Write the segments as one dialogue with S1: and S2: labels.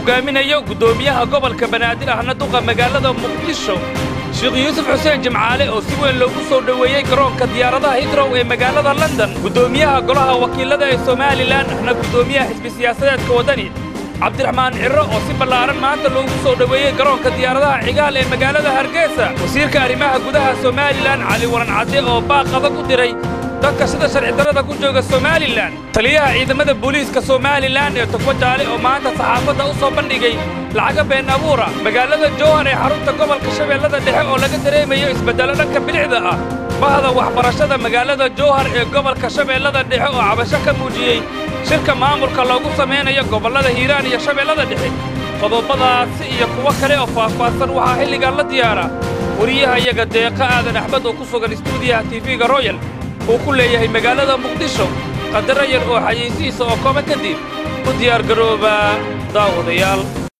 S1: hogaaminayo guddoomiyaha gobolka banaadir ahna duqa magaalada muqdisho sheekh yuusuf xuseen jimcaale oo si weyn loogu soo dhoweeyey garoonka diyaaradaha hitrow ee magaalada london guddoomiyaha golaha wakiillada ee somalilan ahna guddoomiyaha xisbi siyaasadeedka waddani cabdiraxmaan cirro oo si ballaaran maanta loogu soo dhoweeyey garoonka diyaaradaha cigaal ee magaalada hargeysa wasiirka arrimaha gudaha somalilan cali waran cadde oo baaq adag u diray dadka sida sharci darrada ku jooga somalilan taliyaha ciidamada booliiska somalilan ee togba jaale oo maanta saxaafadda u soo bandhigay lacaga been abuura magaalada jowhar ee xarunta gobolka shabeellada dhexe oo laga dareemayo isbeddello dhanka bilicda ah bahda waxbarashada magaalada jowhar ee gobolka shabeellada dhexe oo cabasho ka muujiyey shirka maamulka loogu samaynayo gobollada hiiraan iyo shabeellada dhexe qodobadaasi iyo kuwo kale oo faahfaahsan waxaa xilligan la diyaara wariyaha iyaga deeqa aadan axmed oo ku sugan istuudiyaha tv-ga royal uu ku leeyahay magaalada muqdisho qadaro yar oo xayeysihiisa oo kooba kadib u diyaargarooba daawadayaal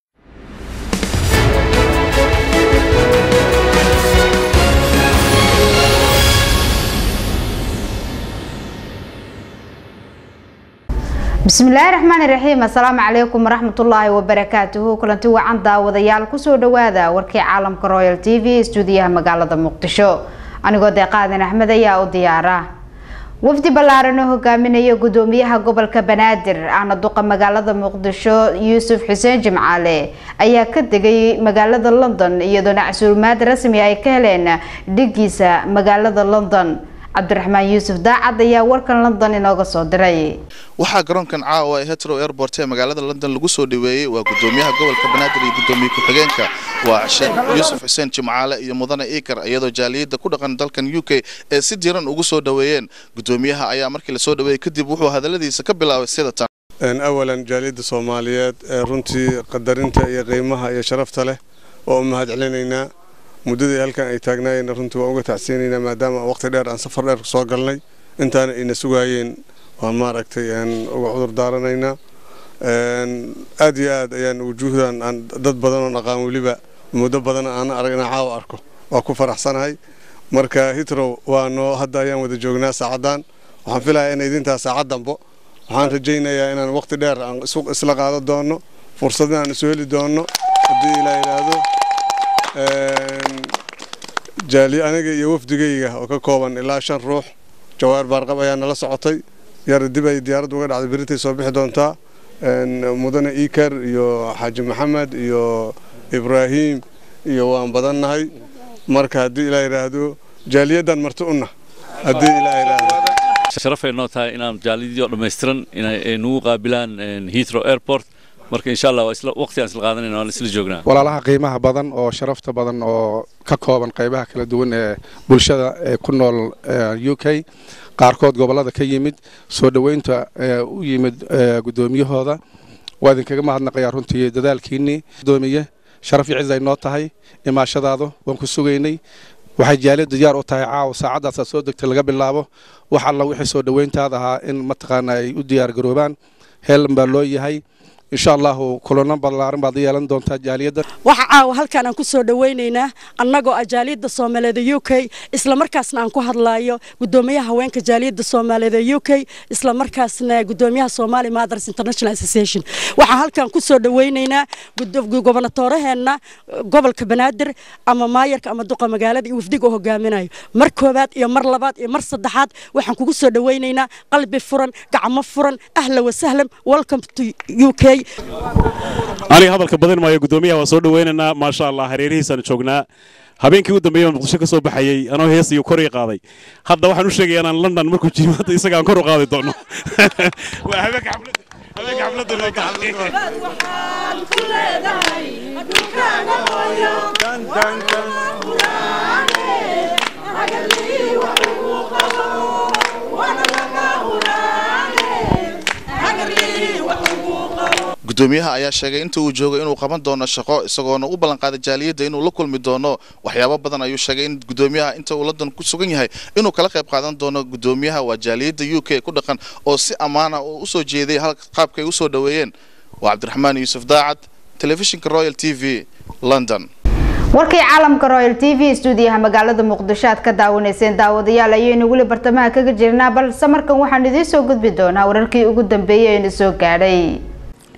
S2: bismillaahi raxmaani raxiim assalaamu calaykum waraxmatullaahi wabarakaatuhu kulanti wacan daawadayaal kusoo dhowaada warkii caalamka royal t v istuudiyaha magaalada muqdisho anigoo deeqaadan axmed ayaa u diyaara wafdi ballaaran oo hogaaminaya gudoomiyaha gobolka banaadir ahna duqa magaalada muqdisho yuusuf xuseen jimcaale ayaa ka degay magaalada london iyadoona casuulimaad rasmi ay ka heleen dhigiisa magaalada london cabdiraxmaan yuusuf daacad ayaa warkan london inooga soo diray
S3: waxaa garoonkan caawa ee hetro airport ee magaalada london lagu soo dhaweeyey waa gudoomiyaha gobolka banaadir iyo gudoomiye ku-xigeenka waa sheekh yuusuf xuseen jimcaale iyo mudane iikar iyadoo jaaliyadda ku dhaqan dalkan u k ee si diiran ugu soo dhaweeyeen gudoomiyaha ayaa markii lasoo dhaweeyey kadib wuxuu hadaladiisa ka bilaabay sida tan
S4: awalan jaaliyadda soomaaliyeed ee runtii qadarinta iyo qiimaha iyo sharafta leh oo u mahad celinaynaa muddadii halkan ay taagnaayeenna runtii waan uga tacsiinaynaa maadaama waqti dheer aan safar dheer soo galnay intaana ayna sugaayeen waan maaragtay uga cudur daaranaynaa aad iyo aad ayaan wujuuhdan aan dad badan oo aqaan weliba muddo badan aan arag inaan caawa arko waa ku faraxsanahay marka hitrow waa noo hadda ayaan wada joognaa saacaddan waxaan filayaa in idintaa saacad dambo waxaan rajaynayaa inaan waqti dheer aan isla qaado doono fursad inaan isu heli doono haddii ilaa yidhaahdo jaali aniga iyo wafdigayga oo ka kooban ilaa shan ruux jawaar baarqab ayaa nala socotay yar dib ay diyaaradda uga dhacday berintay soo bixi doontaa mudane iikar iyo xaaji maxamed iyo ibraahim iyo waan badannahay marka haddii ilaa yidhaahdo jaaliyaddan marti una haddii ilaa yidhaahdo
S5: sharafay noo tahay inaan jaaliyadii oo dhammaystiran inay nagu qaabilaan heathrow airport marka insha allah waqti aan isla qaadanayna waan isla joognaa
S6: walaalaha qiimaha badan oo sharafta badan oo ka kooban qaybaha kala duwan ee bulshada ee ku nool u k qaarkood gobollada ka yimid soo dhoweynta u yimid guddoomiyahooda waa idinkaga mahadnaqayaa runtii dadaalkiinnii gudoomiye sharaf iyo ciz ay noo tahay imaashadaadu waan ku sugaynay waxay jaaliyaddu diyaar u tahay caawa saacaddaasa soo degtay laga bilaabo wax alla wixii soo dhoweyntaada ahaa in mataqaana ay u diyaar garoobaan heelan baa loo yahay insha allahu kulano ballaaran baad yeelan doontaa jaaliyadda
S7: waxa caawa halkaan aan ku soo dhowaynaynaa annagoo ah jaaliyadda soomaaliyeed ee u k isla markaasna aan ku hadlaayo gudoomiyaha haweenka jaaliyadda soomaaliyeed ee u k isla markaasna gudoomiyaha Somali Mothers International Association waxaan halkaan ku soo dhowaynaynaa gobonatooraheenna gobolka Banaadir ama maayarka ama duqa magaalada iyo wafdiga hogaaminayo mar koobaad iyo mar labaad iyo mar saddexaad waxaan kugu soo dhowaynaynaa qalbi furan gacmo furan ahla wa sahlan welcome to UK
S8: aniga hadalka badin maayo gudoomiyaha waa soo dhaweynaynaa maasha allah hareerihiisaan joognaa habeenkii u dambeeyay baan muqdisho ka soo baxayey anoo hees iyo kor ii qaaday hadda waxaan u sheegayaa inaan london markuu jimaada isaga aan kor u qaadi doono waa habeenka xafladda habeenka xafladda loo
S9: waxaan ku leedahay adduunkaaga hooyo dandanka huraane hagalii wax ugu qabo wana laga huraane hagalii wax ugu qabo
S3: gudoomiyaha ayaa sheegay inta uu joogo inuu qaban doono shaqo isagoona u ballanqaaday jaaliyadda inuu la kulmi doono waxyaabo badan ayuu sheegay in gudoomiyaha inta uu london ku sugan yahay inuu kala qayb qaadan doono gudoomiyaha waa jaaliyadda u k ku dhaqan oo si ammaana oo usoo jeeday hal qaabkay usoo dhoweeyeen waa cabdiraxmaan yuusuf daacad telefishinka royal t v london
S2: warkii caalamka royal t v stuudiyaha magaalada muqdisho aad ka daawanayseen daawadayaal ayaynu weli bartamaha kaga jirnaa balse markan waxaan idiin soo gudbi doonaa wararkii ugu dambeeyey eena soo gaadhay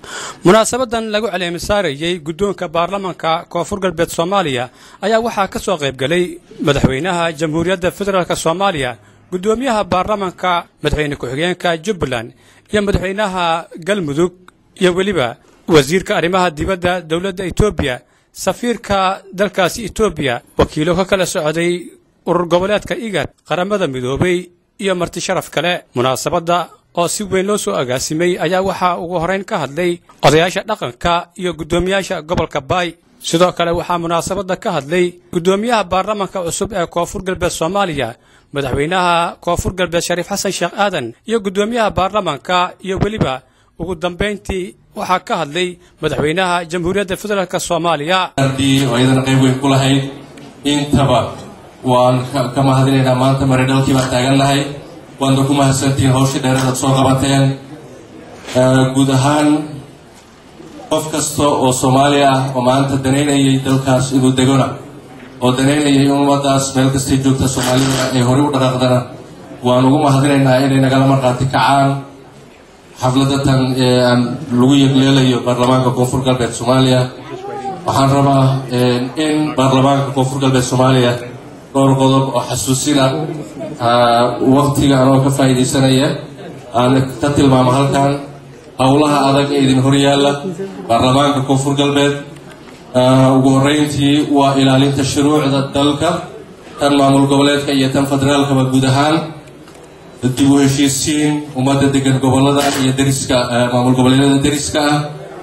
S10: munaasabadan lagu caleemisaarayey guddoonka baarlamanka koonfur galbeed soomaaliya ayaa waxaa ka soo qaybgelay madaxweynaha jamhuuriyadda federaalk soomaaliya guddoomiyaha baarlamanka madaxweyne ku-xigeenka jubbaland iyo madaxweynaha galmudug iyo weliba wasiirka arrimaha dibadda dowladda etoobiya safiirka dalkaasi etoobiya wakiilo ka kala socday urur goboleedka igad qaramada midoobay iyo marti sharaf kale munaasabadda oo si weyn loo soo agaasimay ayaa waxaa ugu horrayn ka hadlay odayaasha dhaqanka iyo guddoomiyaasha gobolka baay sidoo kale waxaa munaasabadda ka hadlay guddoomiyaha baarlamanka cusub ee koonfur galbeed soomaaliya madaxweynaha koonfur galbeed shariif xasan sheekh aadan iyo guddoomiyaha baarlamanka iyo weliba ugu dambayntii waxaa ka hadlay madaxweynaha jamhuuriyadda federaalk soomaaliya
S11: oo iyadana qayb weyn ku lahayd intaba waan ka mahadinaynaa maanta maridhalkii baan taagannahay waadna ku mahadsantihiin hawshii dheeradaad soo qabateen guud ahaan qof kasta oo soomaali ah oo maanta danaynayay dalkaas inuu degona oo danaynayay in ummadaas meel kastay joogta soomaalida ay horey u dhaqaaqdana waan ugu mahadinaynaa inay nagala markhaati kacaan xafladatan ee aan lagu yegleelayo baarlamaanka koonfur galbeed soomaaliya waxaan rabaa in baarlamaanka koonfur galbeed soomaaliya dhowr qodob oo xasuusina waktiga anoo ka faa'iidaysanaya aan ka tilmaamo halkan howlaha adag ee idin horyaalla baarlamaanka koonfur galbeed ugu horreyntii waa ilaalinta shuruucda dalka tan maamul goboleedka iyo tan federaalkaba guud ahaan dib u heshiisiin ummadda degan gobolada iyo dariska maamul goboleedyada dariska ah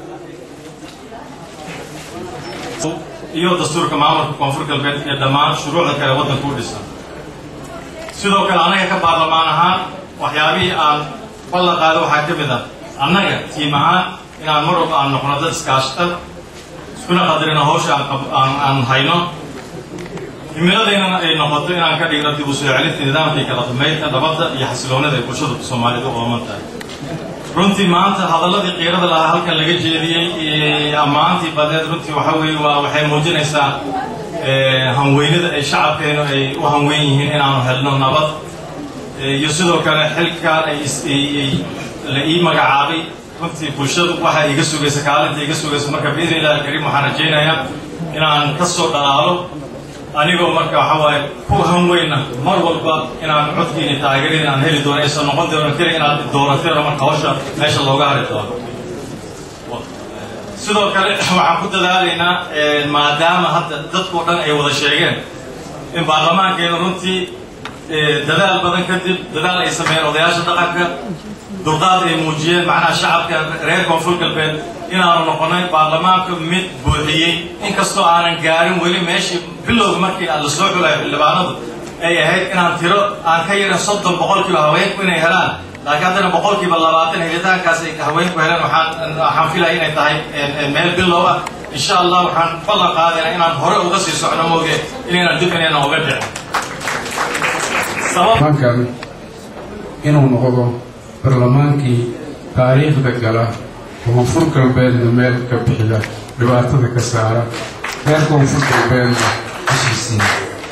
S12: iyo dastuurka maamulka koonfur galbeed iyo dhammaan shuruucda kale waddanka u dhisan sidoo kale annaga ka baarlamaan ahaan waxyaabihii aan ballan qaado waxaa ka mid ah annaga tiim ahaan inaan mar walba aan noqono dad iskaashata iskuna qadarino hawsha aan hayno himiladeynana ay noqoto inaan ka dhigno dib u soo celinta nidaamkii kala dumaynta nabadda iyo xasiloonada ay bulshada soomaalida u ooman tahay runtii maanta hadalladii qiirada lahaa halkan laga jeediyey ammaantii badeed runtii waxa weeye waa waxay muujinaysaa hanweynada ay shacabkeenu ay u hanweyn yihiin inaanu helno nabad iyo sidoo kale xilkaan ay la ii magacaabay runtii bulshadu waxa iga sugaysa kaalinta iga sugaysa marka biidni illahi alkariim waxaan rajaynayaa inaan ka soo dhalaalo anigoo marka waxa waaye ku hanweyna mar walba inaan codkiini taageerin aan heli doono aysan noqon doono keli inaad doorateen oo marka hawsha meesha looga hari doono sidoo kale waxaan ku dadaalaynaa maadaama hadda dadkao dhan ay wada sheegeen in baarlamaankeenu runtii dadaal badan kadib dadaal ay sameeyeen odayaasha dhaqanka dulqaad ay muujiyeen macnaha shacabka reer koonfur galbeed inaanu noqonay baarlamaanka mid buuxiyey inkastoo aanan gaarin weli meeshii bilowga markii la soo xulayo xildhibaanadu ay ahayd inaan tiro aan ka yarin soddon boqolkiiba haweenku inay helaan laakiin haddana boqolkiiba labaatan helitaankaas ay haweenku heleen waxaan waxaan filaya inay tahay meel bilow ah insha allah waxaan ballan qaadaynaa inaan hore uga sii socno mooge inaynan dib inaynan uga dhicin
S13: baarlamaankan inuu noqdo barlamaankii taariikhda gala koonfur galbeedna meel ka bixida dhibaatada ka saara reer koonfur galbeedna heshiisiin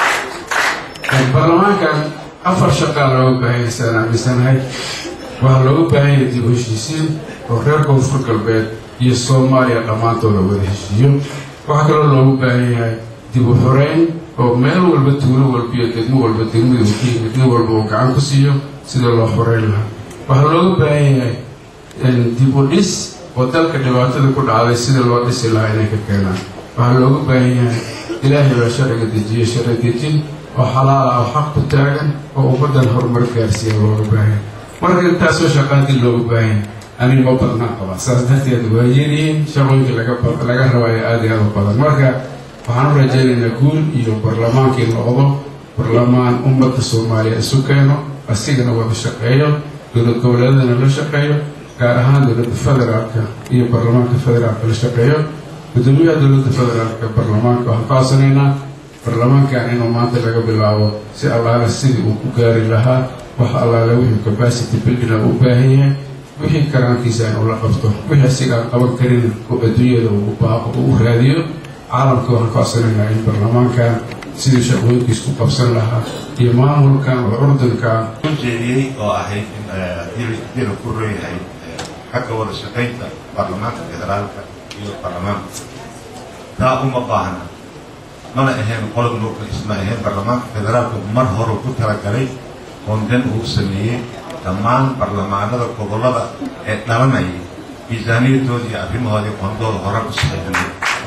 S13: baarlamaankan afar shaqaa looga baahanyasaan aaminsanahay waxaa looga baahanya dib u heshiisiin oo reer koonfur galbeed iyo soomaaliya dhammaantooda wada heshiiyo waxaa kaloo loogu baahan yahay dib u xoreyn oo meel walba tuulo walba iyo degmo walba degmadu ka yimid nin walba uu gacan ku siiyo sida loo xoreyn lahaa waxaa looga baahan yahay dib u dhis oo dalka dhibaatada ku dhacday sida loo dhisi lahaa inay ka keenaan waxaa looga baahan yahay ilaahay baa sharciga dejiye sharci dejin oo xalaal ah oo xaq ku taagan oo ummaddan horumar gaarsiiya looga baahan marka intaasoo shaqaadii looga baahan aniga ma badnaan qaba saas darteed waa yeelihiin shaqooyinka laga rabaayo aada iyo aada u badan marka waxaan u rajaynaynaa guul iyo barlamaankii noqdo barlamaan ummadda soomaaliya isu keeno asigana wada shaqeeyo dowlad goboleedadana la shaqeeyo gaar ahaan dowladda federaalka iyo baarlamaanka federaalka la shaqeeyo gudoomiyaha dowladda federaalka baarlamaanka waxaan ka codsanaynaa baarlamaankan inuu maanta laga bilaabo si allaale sidii uu ku gaari lahaa wax allaale wixii capacity building u baahan yahay wixii karaankiisa inuu la qabto wixii asiga aan qaban karin oo adduunyada uu baaqo uu raadiyo caalamka waxaan ka codsanaynaa in baarlamaankan sidii shaqooyinkiis ku qabsan lahaa iyo maamulkan oo urdunkan
S14: jeediyey oo ahayd in dila ku reeyahay xagga wada shaqaynta baarlamaanka federaalka iyo baarlamaanka taa uma baahna mana ahayn qolob nuurka isma ahayn baarlamaanka federaalka mar hore ku talagalay qonden uu sameeyey dhammaan baarlamaanada gobollada ee dhalanaya miisaaniyadooda iyo arrimahoodii qondooda hore u saxiixinay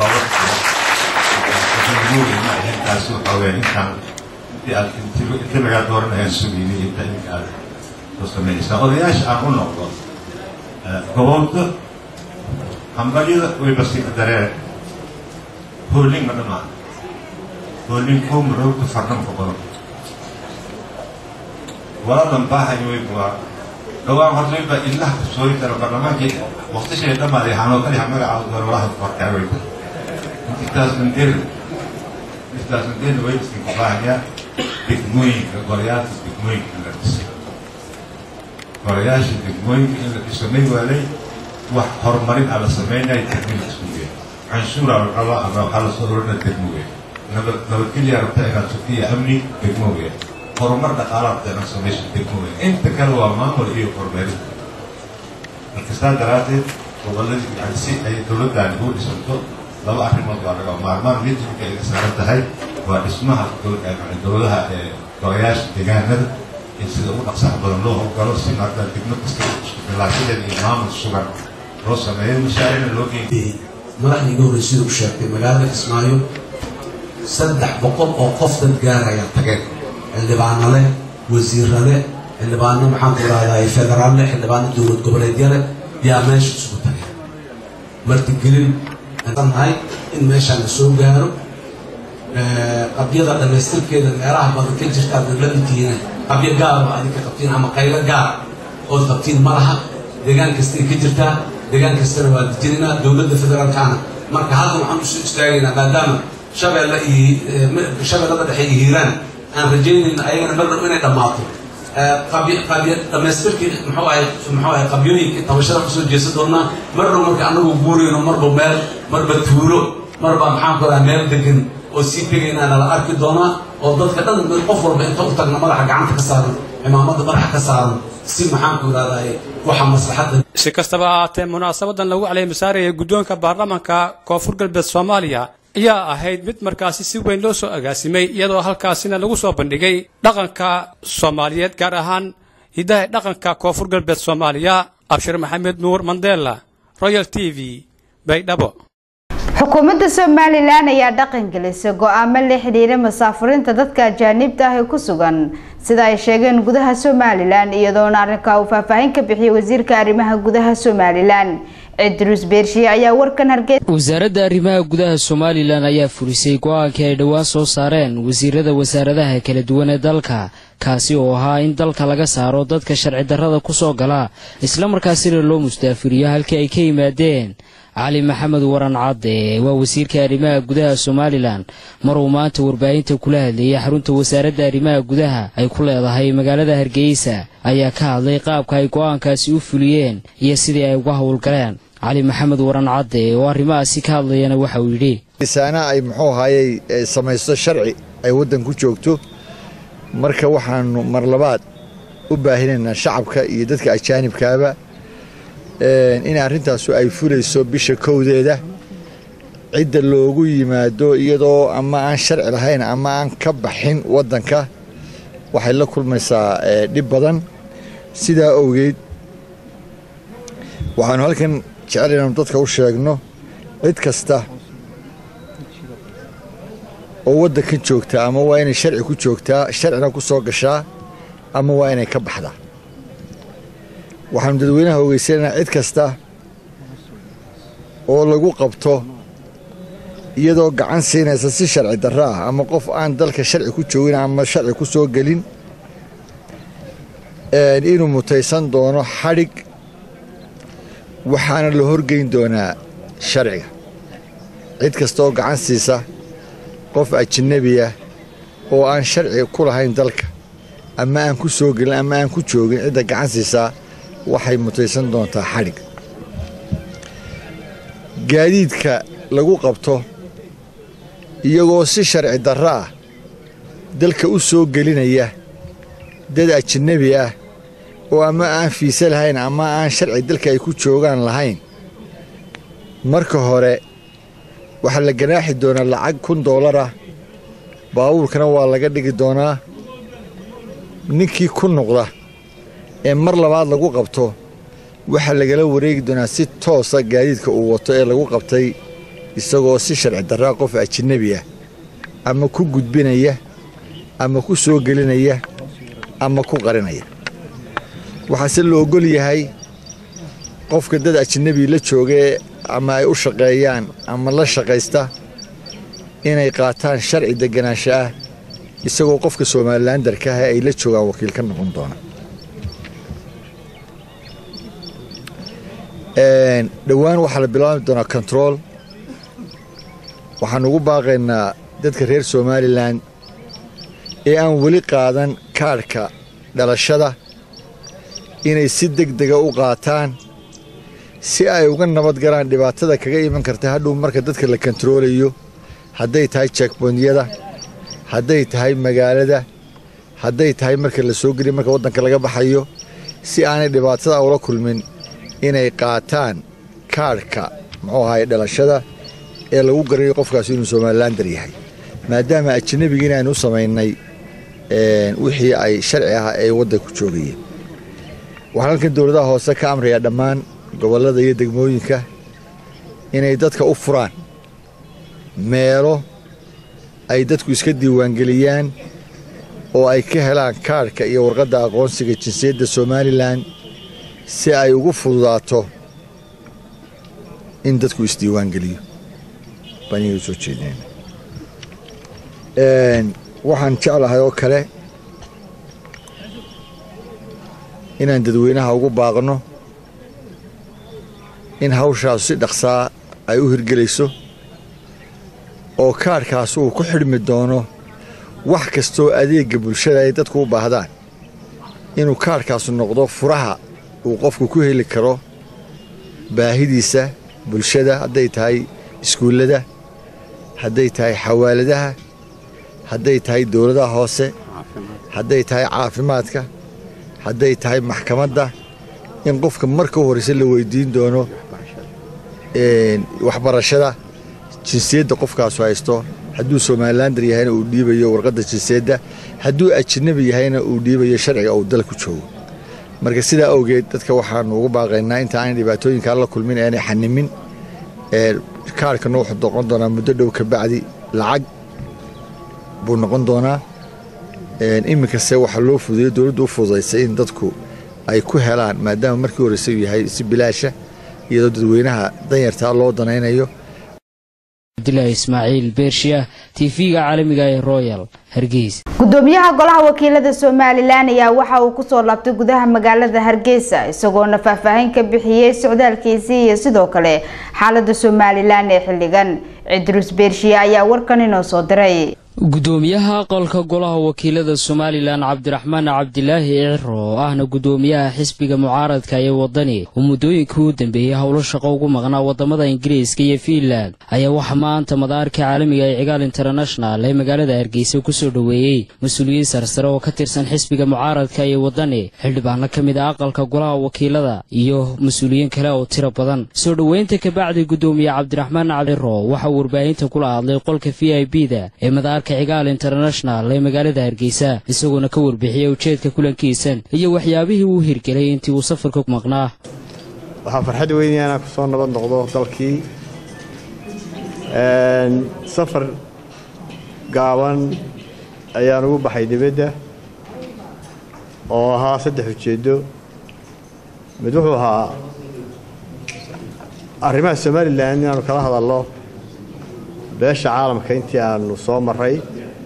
S14: ma ahayn taasi waxaa weeye intaan intii aad inti lagaa dooranayaan sugeynay inta iminka aad soo samaynaysaa odayaasha aan u noqdo gobolda hambalyada way basiiqa dareen hoolin ma dhamaan hoolin koo marowta farnamka badan waladan baahay way buwaa dhowaan horta way baa ilaha kusooyi kara barlamaankii waqtishay dhamaaday hanoo kaliha magacaada doona walaha korkaa way intaas mandeer intaas mandeer way iska baahayaa degmooyinka golayaasha degmooyinka in la dhisay golayaasha degmooyinka in la dhiso may waalay wax horumarin a la sameynaya degmada isku weyn canshuura la rabaa ama waxaa lasoo orana degmo weyn nabad nabadgelya rabta inaad sukiya amni degmo weyn horumar dhaqaala rabta inaad samayso degmo weyn inta kale waa maamul iyo horumarin marka saa daraaddeed gobolladii yani si ay dowladdaani u dhisanto laba arrimood waa laga maarmaan mid marka ay saaran tahay waa dhismaha dowladaha ee golayaasha deegaanada in sida ugu dhaqsaha badan loo howlgalo si marka degmo kasta isku bilaashadeeda iyo maamul sugan loo sameeyo mashaarina loo geeyay
S15: madaxda iga horrey sida u sheegtay magaalada kismaayo saddex boqol oo qof dad gaaraya tageen xildhibaano leh wasiiro leh xildhibaano maxaan ku rahdaa federaal leh xildhibaano dowlad goboleedya leh yaa meesha isugu tageen martigelin nahay in meeshaan la soo gaaro qabyada dhammaystirkeeda meelaha badan ka jirta aad la intiina qabyo gaaro adinka qabtiin ama qaylo gaar ood qabtiin ma laha deegaan kastay ka jirtaa deegaan kastana waa dejinaynaa dowladda federaalkaana marka halkan waxaan usoo istaagaynaa maadaama shabeelle iyo shabeellada dhexe iyo hiiraan aan rajaynayna ayagana mar dhow inay dhammaato qabyo qabyo dhammaystirkii muxuu ahay muxuu ahay qabyooyinka tabashada kusoo jeesan doonaa mar dhow marka annagu guurayno marba meel marba tuulo marba maxaan ku rahaa meel degan oo sii tegaynaana la arki doonaa oo dadka dhan qof walba inta u tagna madaxa gacanta ka saaran cimaamada madaxa ka saaran si maxaan ku ihahdaa waxa maslaxadda
S10: si kastaba ha ahaatee munaasabadan lagu caleemisaarayay guddoonka baarlamaanka koonfur galbeed soomaaliya ayaa ahayd mid markaasi si weyn loo soo agaasimay iyadoo halkaasina lagu soo bandhigay dhaqanka soomaaliyeed gaar ahaan hiddaha dhaqanka koonfur galbeed soomaaliya abshir maxamed nuur mandela royal t v baydhabo
S2: xukuumadda somalilan ayaa dhaqan gelisay go-aamo la xidhiira masaafurinta dadka ajaanibta ah ee ku sugan sida ay sheegeen gudaha somalilan iyadoona arrinka uu faahfaahin ka bixiyay wasiirka arrimaha gudaha somalilan cidruus beershiye ayaa warkan hargeysa
S16: wasaaradda arrimaha gudaha somalilan ayaa furisay go-aankii ay dhowaan soo saareen wasiirada wasaaradaha kala duwan ee dalka kaasi oo ahaa in dalka laga saaro dadka sharci darrada ku soo gala islamarkaasina loo mustaafiriyo halkii ay ka yimaadeen cali maxamed waran cadde waa wasiirka arrimaha gudaha somalilan maruu maanta warbaahinta kula hadlayay xarunta wasaaradda arrimaha gudaha ay ku leedahay magaalada hargeysa ayaa ka hadlay qaabka ay go'aankaasi u fuliyeen iyo sidii ay uga howlgaleen cali maxamed waran cadde oo arrimahaasi ka hadlayana waxa uu yidhi
S17: saana ay muxuu ahaayey samaysto sharci ay waddan ku joogto marka waxaanu mar labaad u baahinaynaa shacabka iyo dadka ajaanibkaaba in arrintaasu ay fulayso bisha kowdeeda cidda loogu yimaado iyadoo ama aan sharci lahayn ama aan ka baxin waddanka waxay la kulmaysaa dhib badan sidaa owgeed waxaanu halkan jecel inaanu dadka u sheegno cid kasta oo waddankan joogta ama waa inay sharci ku joogtaa sharcina ku soo gashaa ama waa inay ka baxdaa waxaanu dadweynaha ogeysanaynaa cid kasta oo lagu qabto iyadoo gacan siinaysa si sharci darro ah ama qof aan dalka sharci ku joogin ama sharci ku soo gelin inuu mutaysan doono xadhig waxaana la horgeyn doonaa sharciga cid kasta oo gacan siisa qof ajnabi ah oo aan sharci ku lahayn dalka ama aan ku soo gelin ama aan ku joogin cidda gacan siisaa waxay mutaysan doontaa xadhig gaadiidka lagu qabto iyagoo si sharci darro ah dalka u soo gelinaya dad ajnabi ah oo ama aan fiise lahayn ama aan sharci dalka ay ku joogaan lahayn marka hore waxaa la ganaaxi doonaa lacag kun doolar ah baabuurkana waa laga dhigi doonaa ninkii ku noqda ee mar labaad lagu qabto waxaa lagala wareegi doonaa si toosa gaadiidka uu wato ee lagu qabtay isagoo si sharci darraa qof ajinabi ah ama ku gudbinaya ama ku soo gelinaya ama ku qarinaya waxaase la ogol yahay qofka dad ajinabi la joogee ama ay u shaqeeyaan ama la shaqaysta inay qaataan sharci deganaansho ah isagoo qofka somalilandarka ah ay la joogaan wakiil ka noqon doona dhowaan waxaa la bilaabi doonaa control waxaan ugu baaqaynaa dadka reer somalilan ee aan weli qaadan kaadhka dhalashada inay si deg dega u qaataan si ay uga nabad galaan dhibaatada kaga iman karta hadhow marka dadka la kontaroolayo hadday tahay jekbonyada hadday tahay magaalada hadday tahay marka la soo geliya marka waddanka laga baxayo si aanay dhibaatada ula kulmin inay qaataan kaadhka muxuu ahaye dhalashada ee lagu garayo qofkaas inuu somalilander yahay maadaama ajanabiga inaanu u samaynay wixii ay sharci ah ay waddanku joogayeen waxaan halkan dowladaha hoose ka amrayaa dhammaan gobollada iyo degmooyinka inay dadka u furaan meelo ay dadku iska diiwaangeliyaan oo ay ka helaan kaadhka iyo warqadda aqoonsiga jinsiyadda somalilan si ay ugu fududaato in dadku isdiiwaangeliyo baan iyaga soo jeedinayna waxaan jeclahay oo kale inaan dadweynaha ugu baaqno in hawshaasu si dhaqsaa ay u hirgelayso oo kaadhkaas uu ku xidhmi doono wax kastoo adeegga bulshada ay dadku u baahdaan inuu kaadhkaasu noqdo furaha uu qofku ku heli karo baahidiisa bulshada hadday tahay iskuullada hadday tahay xawaaladaha hadday tahay dowladaha hoose hadday tahay caafimaadka hadday tahay maxkamadda in qofka marka u horrayse la weydiin doono waxbarashada jinsiyadda qofkaasu haysto hadduu somalilander yahayna uu dhiibayo warqadda jinsiyadda hadduu ajinabi yahayna uu dhiibayo sharciga uu dalku joogo marka sidaa awgeed dadka waxaanu ugu baaqaynaa inta aanay dhibaatooyinkaa la kulmin aanay xanimin kaarhkana wuxuu noqon doonaa muddo dhow ka bacdi lacag buu noqon doonaa iminkase waxaa loo fududeyo dowladdu u fududaysay in dadku ay ku helaan maadaama markii horeyse uu yahay si bilaasha iyadoo dadweynaha danyartaa loo danaynayo
S16: cabdilaahi ismaaciil beershiya tv-ga caalamiga ee royal hargeysa
S2: gudoomiyaha golaha wakiilada somalilan ayaa waxa uu kusoo laabtay gudaha magaalada hargeysa isagoona faahfaahin ka bixiyey socdaalkiisii iyo sidoo kale xaalada somalilan ee xilligan cidruus beershiya ayaa warkan inoo soo diray
S16: gudoomiyaha aqalka golaha wakiilada somalilan cabdiraxmaan cabdilaahi ciro oo ahna gudoomiyaha xisbiga mucaaradka ee wadani oo muddooyinkii u dambeeyey howlo shaqo ugu maqnaa wadamada ingiriiska iyo fiinland ayaa waxaa maanta madaarka caalamiga ee cigaal international ee magaalada hargeysa kusoo dhoweeyey mas-uuliyiin sarsare oo ka tirsan xisbiga mucaaradka ee wadani xildhibaano ka mid a aqalka golaha wakiilada iyo mas-uuliyiin kale oo tiro badan soo dhoweynta kabacdi gudoomiye cabdiraxmaan ciro waxa uu warbaahinta kula hadlay qolka v i b da ee madaarka cigaal international ee magaalada hargeysa isagoona ka warbixiyey ujeedka kulankiisan iyo waxyaabihii uu hirgelay intii uu safarka ku maqnaa
S18: waxaa farxad weynaya inaan ku soo nabad noqdo dalkii safar gaaban ayaan ugu baxay dibadda oo ahaa saddex ujeeddo mid wuxuu ahaa arrimaha somalilan inaanu kala hadalno beesha caalamka intii aanu soo maray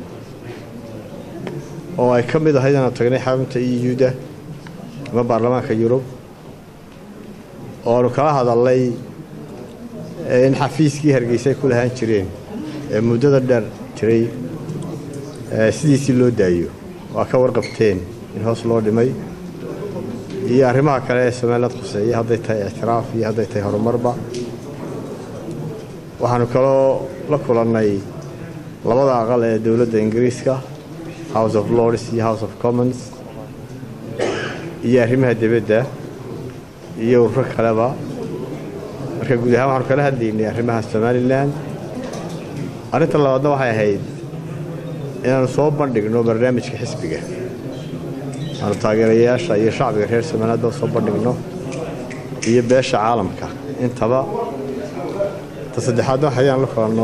S18: oo ay ka mid ahayd inaanu tagnay xarunta euda ama baarlamaanka yurub oo aanu kala hadalnay in xafiiskii hargeysa ay ku lahaan jireen ee muddada dheer jiray sidiisii loo daayo waa ka warqabteen in hoos loo dhimay iyo arrimaha kale ee somaliland khuseeya hadday tahay ictiraaf iyo hadday tahay horumarba waxaanu kaloo la kulannay labada aqal ee dowladda ingiriiska house of lords iyo house of commons iyo arrimaha dibadda iyo ururo kaleba marka guud ahaan waxaanu kala hadlaynay arrimaha somalilan arrinta labaadna waxay ahayd inaanu soo bandhigno barnaamijka xisbiga aanu taageerayaasha iyo shacbiga reer somalilandba soo bandhigno iyo beesha caalamka intaba ta saddexaadna waxa ayaan la kulanno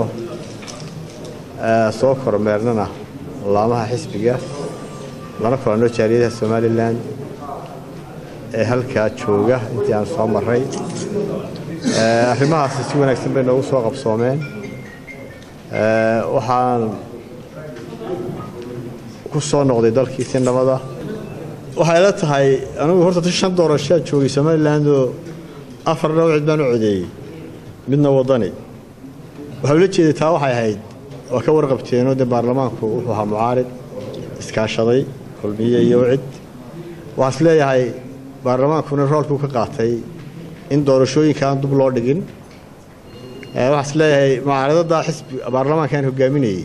S18: soo kormeernana laamaha xisbiga lana kulanno jaaliyadaha somalilan ee halkaa jooga intii aan soo marray arrimahaasi si wanaagsan bay noogu soo qabsoomeen waxaan ku soo noqday dalkii si nabada waxay la tahay anigu horta shan doorashaa joogay somalilandoo afar dhowcid baan u codeeyey midna wadani waxaa ula jeeday taa waxay ahayd waa ka warqabteenoo dee baarlamaanku wuxuu ahaa mucaarid iskaashaday kulmiye iyo wcid waxaa is leeyahay baarlamaankuna roolkuu ka qaatay in doorashooyinkaan dub loo dhigin waxaa is leeyahay mucaaradada xisbi baarlamaankaan hogaaminayey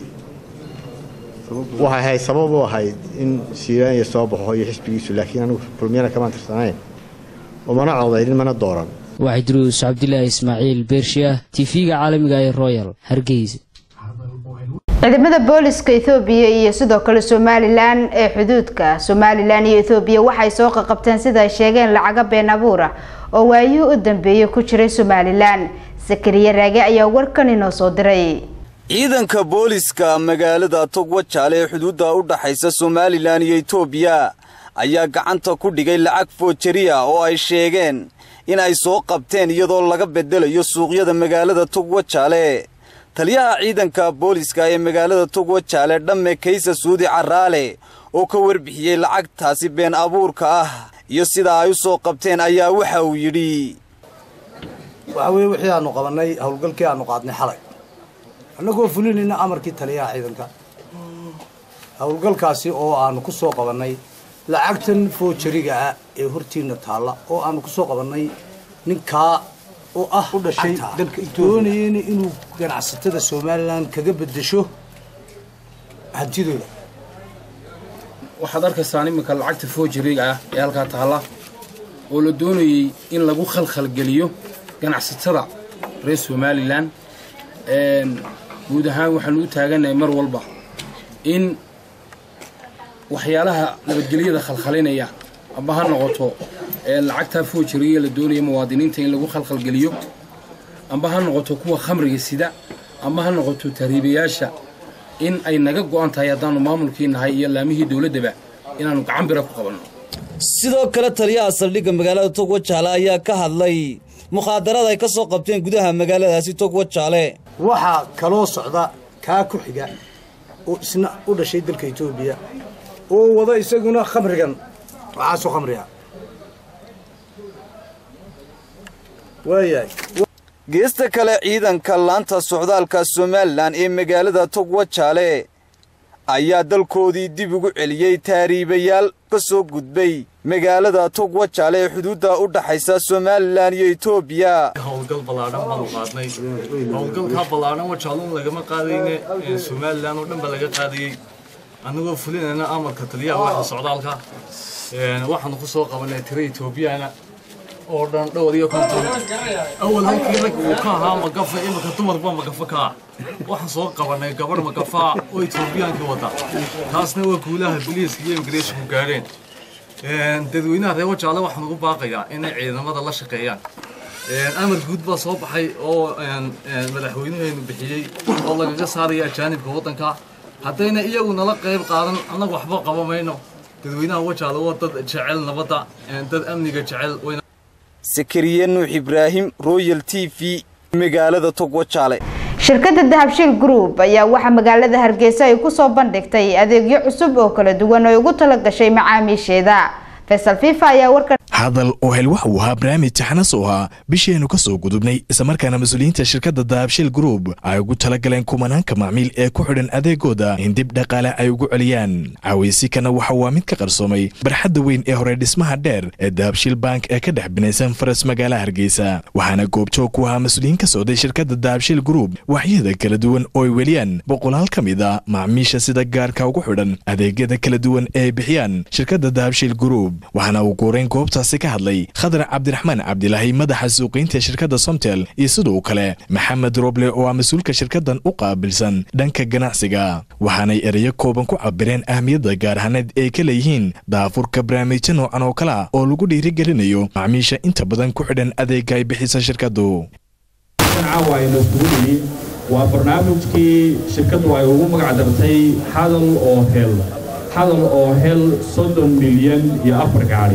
S18: waxay ahayd sabab u ahayd in siiraanya soo baxo iyo xisbigiisu laakiin anigu kulmiyana kamaan tirsanayn umana codaynin mana dooran
S16: waxay duruus cabdilaahi ismaaciil beershiah tv-ga caalamiga ee royal hargeysa
S2: ciidamada booliska ethoobiya iyo sidoo kale somalilan ee xuduudka somalilan iyo ethoobiya waxay soo qaqabteen sida ay sheegeen lacaga been abuur ah oo waayihii u dambeeyey ku jiray somalilan sakariye raage ayaa warkan inoo soo diray
S19: ciidanka booliska magaalada togwajaale ee xuduudda u dhaxaysa somalilan iyo etoobiya ayaa gacanta ku dhigay lacag foojariya oo ay sheegeen in ay soo qabteen iyadoo laga bedelayo suuqyada magaalada togwajaale taliyaha ciidanka booliska ee magaalada togwajaale dhamme kaysa suudi caraale oo ka warbixiyey lacagtaasi been abuurka ah iyo sida ay u soo qabteen ayaa waxa uu yidhi
S20: waxa weye wixii aanu qabannay howlgalkii aanu qaadnay xalay annagoo fulinayna amarkii taliyaha ciidanka howlgalkaasi oo aanu ku soo qabannay lacagtan foojariga ah ee hortiina taalla oo aanu ku soo qabannay ninkaa oo ah u dhashay dalka doonayeyna inuu ganacsatada somalilan kaga beddesho hantidooda
S21: waxaad arkaysaan iminka lacagta foojariga ah ee halkaa taalla oo la doonayey in lagu khalkhalgeliyo ganacsatada reer somalilan guud ahaan waxaanu u taagannahay mar walba in waxyaalaha nabadgelyada khalkhalinaya amba ha noqoto lacagtaa foojariga la doonaya muwaadiniinta in lagu khalkhalgeliyo amba ha noqoto kuwa khamriga sida amba ha noqoto tahriibayaasha in ay naga go'an tahay haddaanu maamulkii nahay iyo laamihii dowladdaba inaannu gacan bira ku qabanno
S19: sidoo kale taliyaha saldhigga magaalada togwajaale ayaa ka hadlay mukhaadaraad ay ka soo qabteen gudaha magaaladaasi togwajaale
S20: waxaa kaloo socda kaa ku xiga oo isna u dhashay dalka etoobiya oo wada isaguna khamrigan waxaasoo khamriga waayahay
S19: geesta kale ciidanka laanta socdaalka somalilan ee magaalada togwajaale ayaa dalkoodii dib ugu celiyey taariibayaal ka soo gudbay magaalada togwajaale ee xuduudda u dhaxaysa somalilan iyo etoobiya
S22: howlgal ballaadhan baanu qaadnay howlgalkaa ballaadhan wajaaluun lagama qaadayne somalilan oo dhan ba laga qaadayey annagoo fulinayna amarka taliyaha waaxa socdaalka waxaanu ku soo qabanay tira etoobiyana oo dhan dhowr iyo konton awal halkii rag uu ka ahaa magafa imika dumarba magafa ka ah waxaan soo qabanay gabadh magafaa oo etoobiyaankii wada taasna waa guulaha biliiska iyo imigreeshinku gaadheen dadweynaha reer wajaale waxaan ugu baaqayaa inay ciidamada la shaqeeyaan amar guud baa soo baxay oo madaxweynuheenu bixiyey oo lagaga saaraya ajaanibka waddanka haddayna iyagu nala qayb qaadan annaga waxba qaba mayno dadweynaha wajaale waa dad jecel nabadda dad amniga jecel
S19: sakariye nuux ibraahim royal t v magaalada togwajaale
S2: shirkadda dahabshiil group ayaa waxaa magaalada hargeysa ay kusoo bandhigtay adeegyo cusub oo kala duwan oo ay ugu tala gashay macaamiisheeda faysal fifa ayaa warkan
S1: hadal oo hel wax uu ahaa barnaamij taxanas oo ahaa bishiaynu ka soo gudubnay islamarkaana mas-uuliyiinta shirkadda dahabshil group ay ugu talagaleen kumanaanka macmiil ee ku xidhan adeegooda in dib dhaqaale ay ugu celiyaan cawaysikana waxa waa mid ka qarsoomay barxadda weyn ee hore dhismaha dheer ee dahabshil bank ee ka dhex binaysan faras magaala hargeysa waxaana goobjoog ku ahaa mas-uuliyiin ka socday shirkadda dahabshil group waxyada kala duwan oo ay weliyaan boqolaal ka mid a macmiisha sida gaarka ugu xidhan adeegyada kala duwan ee ay bixiyaan shirkadda dahabshil group waxaana uu guurayn goobtaasi ka hadlay khadar cabdiraxmaan cabdilaahi madaxa suuqiynta shirkadda somtel iyo sidoo kale maxamed roble oo ah mas-uulka shirkaddan u qaabilsan dhanka ganacsiga waxaanay ereyo kooban ku cabireen ahmiyadda gaar ahaaneed ay ka leeyihiin daafurka barnaamijyo noocan oo kale ah oo lagu dhiirigelinayo macmiisha inta badan ku xidhan adeega ay bixisa shirkaddu
S4: caawa aynu isugu nimi waa barnaamijkii shirkaddu ay ugu magac dartay hadal oo hel hadal oo hel soddon milyan iyo afar gaadhi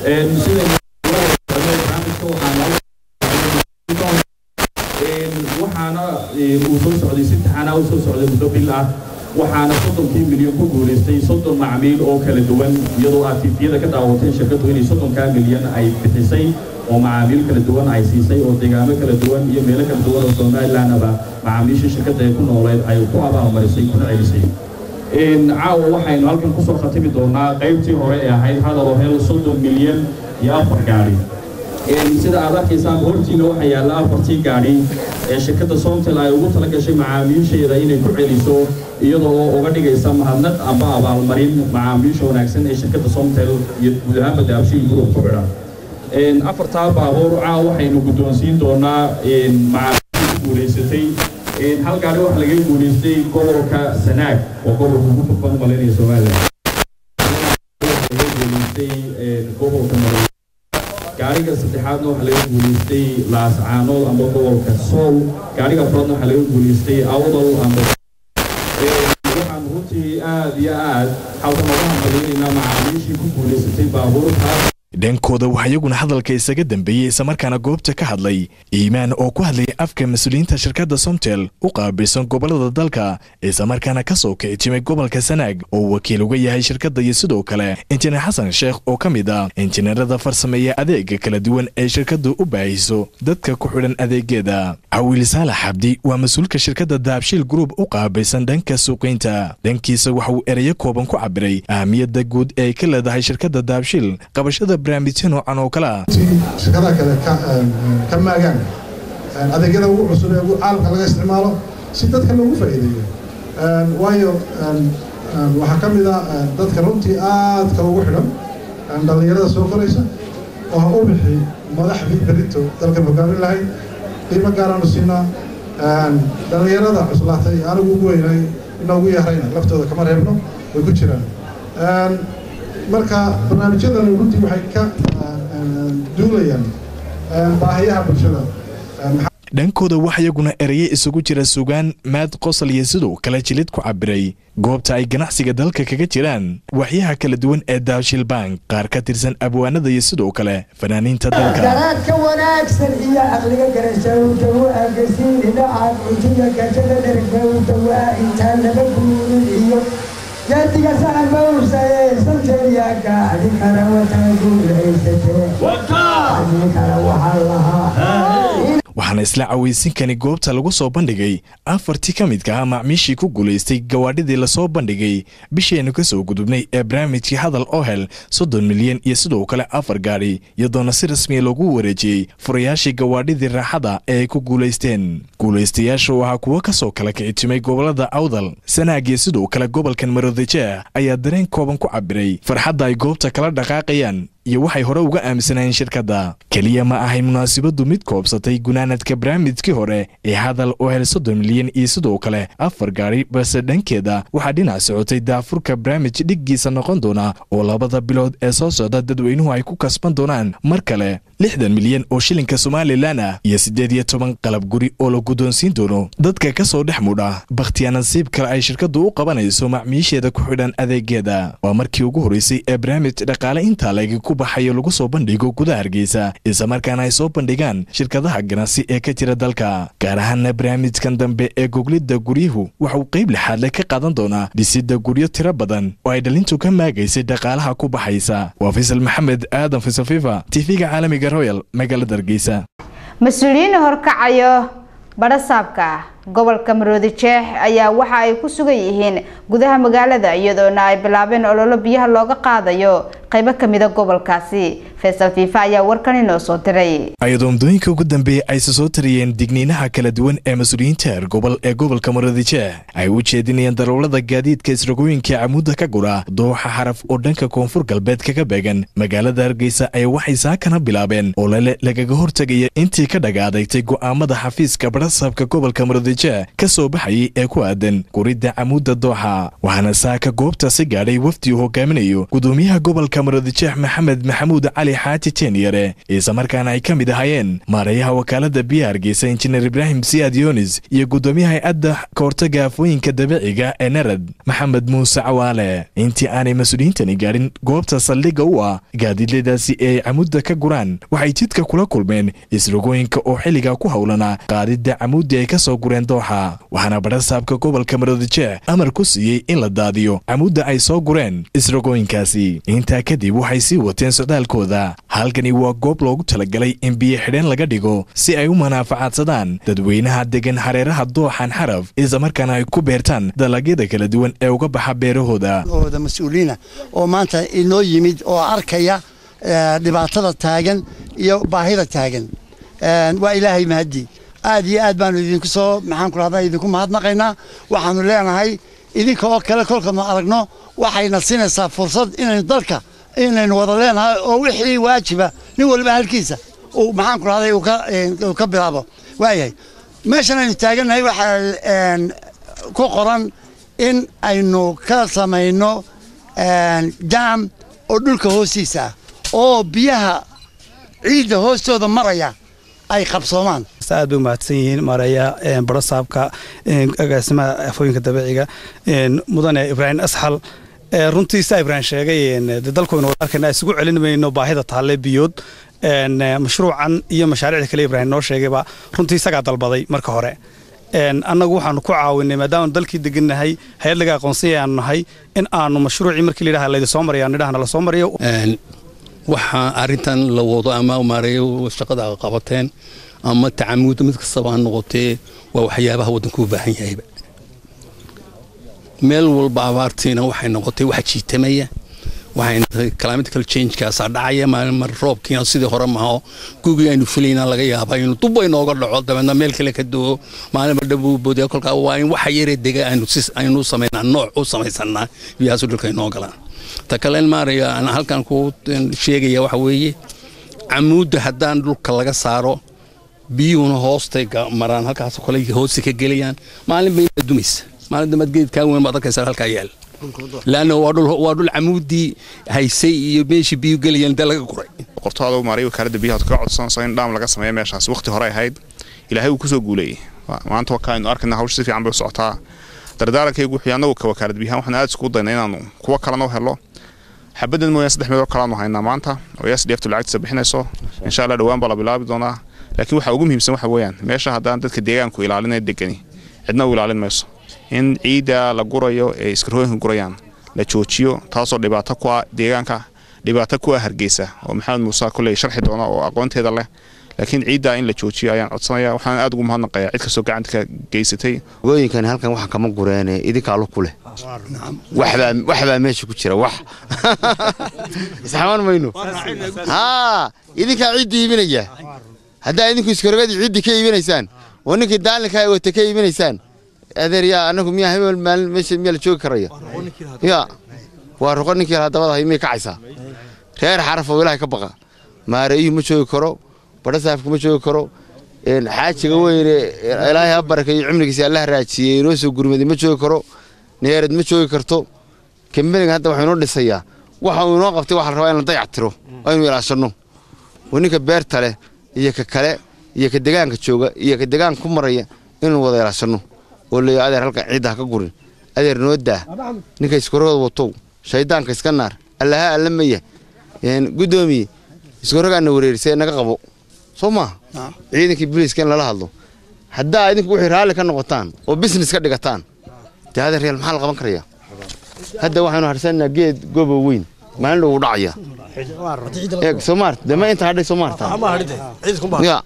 S4: waxaana uu soo socday si taxanaa u soo socday muddo bil ah waxaana soddonkii milyan ku guulaystay soddon macmiil oo kala duwan iyadoo aad tiifiyada ka daawateen shirkaddu inay soddonkaa milyan ay bixisay oo macaamiil kala duwan ay siisay oo deegaamo kala duwan iyo meelo kala duwan oo somalilandaba macaamiishii shirkadda ee ku nooleed ay ku abaalmarisay kuna celisay caawa waxaynu halkan kusoo khatimi doonaa qaybtii hore ee ahayd hadaloo hel soddon milyan iyo afar gaadhi sida aad arkaysaan hortiina waxaa yaalla afartii gaadhi ee shirkadda somtel ay ugu tala gashay macaamiisheeda inay ku celiso iyadoo oo uga dhigaysa mahadnad amba abaalmarin macaamiisha wanaagsan ee shirkadda somtel iyo guud ahaanba daabshiil group ku xidhan afartaa baabuur caawa waxaynu guddoonsiin doonaa macaamiisha ku guulaysatay hal gaari waxaa laga guulaystay gobolka sanaag oo gobolka ugu furban malaynaya somaliland laga guulaystay gobolka mare gaariga saddexaadna waxaa laga guulaystay laascaanood amba gobolka sool gaariga afraadna waxaa laga guulaystay awdal amba waxaan runtii aad iyo aad halkan uga hambaliynaynaa macaamiishii ku guulaysatay baabuurtaas
S1: dhankooda waxaa iyaguna hadalka isaga dambeeyey islamarkaana goobta ka hadlay iimaan oo ku hadlayay afka mas-uuliyiinta shirkadda somtel u qaabilsan gobollada dalka islamarkaana ka soo kici timay gobolka sanaag oo wakiil uga yahay shirkadda iyo sidoo kale injineer xasan sheekh oo ka mid ah injineerada farsameeya adeega kala duwan ee shirkaddu u baahiso dadka ku xidhan adeegyada cawiil saalax xabdi waa mas-uulka shirkadda dahabshiil group u qaabilsan dhanka suuqiynta dhankiisa waxa uu ereyo kooban ku cabiray ahmiyadda guud ee ay ka leedahay shirkadda dahabshiil qabashada barnaamijyo noocan oo kale ah
S23: shirkadaha kale ka maagaan adeegyada ugu cusub ee caalamka laga isticmaalo si dadka loogu faa'iideeyo waayo waxaa ka mid ah dadka runtii aadka ugu xidhan dhallinyarada soo koraysa oo ha u bixi madaxdii berito dalkan hogaamin lahayd qiimo gaaraanu siinaa dhallinyarada cuslaatay anigu ugu weynay inoogu yarayna laftooda kama reebno way ku jiraan marka barnaamijyadani runtii waxay ka duulayaan baahiyaha bulshada
S1: dhankooda wax iyaguna ereye isugu jira sugaan maad qosol iyo sidoo kale jilid ku cabiray goobta ay ganacsiga dalka kaga jiraan waxyaha kala duwan ee daabshil bank qaar ka tirsan abwaanada iyo sidoo kale fanaaniinta dalka
S24: garaadka wanaagsan iyo aqliga garashawda u agasiin dhinaca cuntiga gajada dhergawda waa intaan laba guurin iyo geediga saxan bawsaye santeeya gaadhi kara wataa guulaysatee adii kale waxaa lahaa
S1: waxaana isla cawaysinkani goobta lagu soo bandhigay afartii ka midka ah macmiishii ku guulaystay gawaadhidii lasoo bandhigay bishaynu ka soo gudubnay ee barnaamijkii hadal oo hel soddon milyan iyo sidoo kale afar gaadhi iyadoona si rasmiya loogu wareejiyey furayaashii gawaadhidii raaxada ee ay ku guulaysteen guulaystayaasha oo ahaa kuwo ka soo kala kicitimay gobollada awdal sanaag iyo sidoo kale gobolkan maroodijeah ayaa dareen kooban ku cabiray farxadda ay goobta kala dhaqaaqayaan iyo waxay hore uga aaminsanayeen shirkadda keliya ma ahay munaasabaddu mid koobsatay gunaanadka barnaamijkii hore ee hadal oo hel soddon milyan iyo sidoo kale afar gaadhi balse dhankeeda waxaa dhinac socotay daafurka barnaamij dhiggiisa noqon doona oo labada bilood ee soo socda dadweynuhu ay ku kasban doonaan mar kale lixdan milyan oo shilinka somalilan ah iyo siddeed iyo toban qalab guri oo la guddoonsiin doono dadka ka soo dhex mudha bakhtiya nasiib kale ay shirkaddu u qabanayso macmiisheeda ku xidhan adeegeeda waa markii ugu horreysay ee barnaamij dhaqaale intaa layga ku baxayo lagu soo bandhigo gudaha hargeysa islamarkaana ay soo bandhigaan shirkadaha ganacsi ee ka jira dalka gaar ahaana barnaamijkan dambe ee goglidda guryuhu waxa uu qayb lixaadle ka qaadan doonaa dhisidda guryo tiro badan oo ay dhalintu ka maagaysay dhaqaalaha ku baxaysa waa faysal maxamed aadan faysal fifa tv-ga caalamiga royal magaalada hargeysa
S2: mas-uuliyiin horkacayo badhasaabka gobolka maroodi jeex ayaa waxa ay ku sugan yihiin gudaha magaalada iyadoona ay bilaabeen ololo biyaha looga qaadayo qaybo kamida gobolkaasi faysal fiifa ayaa warkan inoo soo diray
S1: ayadoo muddooyinka ugu dambeeyey ayse soo tariyeen digniinaha kala duwan ee mas-uuliyiinta heer gobol ee gobolka maroodijeex ay u jeedinayeen darawlada gaadiidka isragooyinka camuudda ka gura dooxa xaraf oo dhanka koonfur galbeed kaga beegan magaalada hargeysa ayaa waxay saakana bilaabeen olole lagaga hortegaya intii ka dhagaadagtay go'aamada xafiiska badhasaabka gobolka maroodijeex ka soo baxayay ee ku aadan guridda camuudda dooxa waxaana saaka goobtaasi gaadhay wafdi uu hogaaminayo gudoomiyaha gobolka maroodijeex maxamed maxamuud cali xaaji teenyare islamarkaana ay ka mid ahaayeen maarayaha wakaalada biyaha hargeysa injineer ibraahim siyaad yunis iyo gudoomiyaha hay-adda kahortaga afooyinka dabiiciga ee narad maxamed muuse cawaale intii aanay mas-uuliyiintani gaadhin goobta saldhigga u ah gaadiidladaasi ee ay camuudda ka guraan waxay jidka kula kulmeen isrogooyinka oo xilligaa ku howlanaa qaadidda camuuddii ay ka soo gureen dooxa waxaana badhasaabka gobolka maroodijeex amar ku siiyey in la daadiyo camuudda ay soo gureen isrogooyinkaasi intaa kadib waxay sii wateen socdaalkooda halkani waa goob loogu talagalay in biyo xidheen laga dhigo si ay u manaafacaadsadaan dadweynaha degan hareeraha dooxan xaraf islamarkaana ay ku beertaan dalagyada kala duwan ee uga baxa beerahooda
S5: ooda mas-uuliina oo maanta inoo yimid oo arkaya dhibaatada taagan iyo baahida taagan waa ilaahay mahadii aad iyo aad baanu idinku soo maxaan ku rahdaa idinku mahadnaqaynaa waxaanu leenahay idinka oo kale kolkanu aragno waxayna siinaysaa fursad inaynu dalka inaynu wada leenahay oo wixii waajiba nin waliba halkiisa uu maxaan ku rahday uu ka bilaabo waayahay meeshan aynu taagannahay waxaa ku qoran in aynu ka samayno jaam oo dhulka hoostiisa ah oo biyaha ciidda hoostooda maraya ay qabsoomaan
S6: aad bay u mahadsan yihiin maareeya barasaabka agaasimaha afooyinka dabiiciga mudane ibraahim asxal runtii saa ibraahim sheegay dalkooyna wada arkayna isugu celin mayno baahida taalle biyood mashruucan iyo mashaariicda kale ibraahim noo sheegayba runtii isagaa dalbaday marka hore annagu waxaanu ku caawinay maadaamaanu dalkii degannahay hay-ad laga aqoonsanya aanu nahay in aanu mashruucii markii layidhaha laydi soo maraya nidhahna la soo mariyo
S7: waxaa arrintan la wado ama maareeyo shaqada qabateen ama tacamuudda mid kastaba ha noqotee waa waxyaabaha waddanku u baahan yahayba meel walba abaartiina waxay noqotay wax jiitamaya waxay climatical changekaasaa dhacaya mar roobkiina sidii hore maho gugii aynu filayna laga yaaba inuu dub inooga dhaco dabeedna meel kale ka duwo maalinba dhabuu boodaya kolkaa waa in waxa yaree dega aynu samaynaa nooc u samaysanaa biyahaasu dhulka inoo galaan ta kale maaraya aan halkan ku sheegaya waxa weeye camuudda haddaan dhulka laga saaro biyuhuna hoostay maraan halkaas kale hoosta ka gelayaan maalin bay dumaysa maalin dambaad geedkaa weyn baad arkaysaa halkaa yaal laanna waa dhul camuuddii haysay iyo meeshii biyu gelayaan dee laga guray
S8: qortaada maaray wakaaladda biyaha ka codsanayso in dhaam laga sameeyo meeshaas waqti hore ahayd ilaahay uu kusoo guuleeyey maanta wakaaynu arkayna hawsha si fiican bay u socotaa dardaarankaygu wuxuu annagu ka wakaalad biyahan waxaan aad iskugu dayna inaanu kuwa kalena u helo xabadan mooyaan saddex meelood kalaanu haynaa maanta oo yaas dheeftu lacagtiisa bixinayso insha allah dhowaan baa la bilaabi doonaa laakiin waxa ugu muhiimsan waxa weeyaan meesha haddaan dadka deegaanku ilaalinaya degani cidna u ilaalin mayso in ciidda la gurayo ee iskarhooyinka gurayaan la joojiyo taasoo dhibaato ku ah deegaanka dhibaato ku ah hargeysa oo maxamed muuse kulley sharxi doona oo aqoonteeda leh laakiin ciiddaa in la joojiyo ayaan codsanaya waxaan aad ugu mahadnaqayaa cid kastoo gacanta ka geysatay
S25: hogooyinkan halkan waxa kama gureene idinkaa lu ku leh waxbaa meesha ku jira wax isxamaan mayno haa idinkaa ciidda iibinaya haddaa idinku iskarogadii ciiddi ka iibinaysaan oo ninkii daalinkaa wata ka iibinaysaan adeer yaa anagu miyaa hebel maalin meesha miyaa la joogi karaya ya waa roqo ninkii lahaa dabada hay miyay kacaysaa reer xaraf oo ilaahay ka baqa maareeyuhu ma joogi karo badhasaafku ma joogi karo xaajiga weyne ilaahay ha barakeeyo cimrigiisa allah raajiyey inoo soo gurmaday ma joogi karo neerad ma joogi karto kambeniga hadda waxuu inoo dhisayaa waxa uu inoo qabtay waxa la rabaa in la dayac tiro aynu ilaashanno oo ninka beerta leh iyo ka kale iyo ka degaanka jooga iyo ka degaanka ku maraya inuu wada ilaashanno oo leeyo adeer halkan ciidda ha ka gurin adeer noo daa ninka iskorooda watow shaydaanka iska naar allaha alla maya guddoomiye iskoragaana wareerisay naga qabo soo maaha ciidankii booliiska in lala hadlo haddaa idinku wixii raalli ka noqotaan oo business ka dhigataan dee hadeen real maxaa la qaban karayaa hadda waxaanu harsanaa geed gobo weyn maalin dhow u dhacaya eeg soomaart dee ma inta hadhay soomaarta ya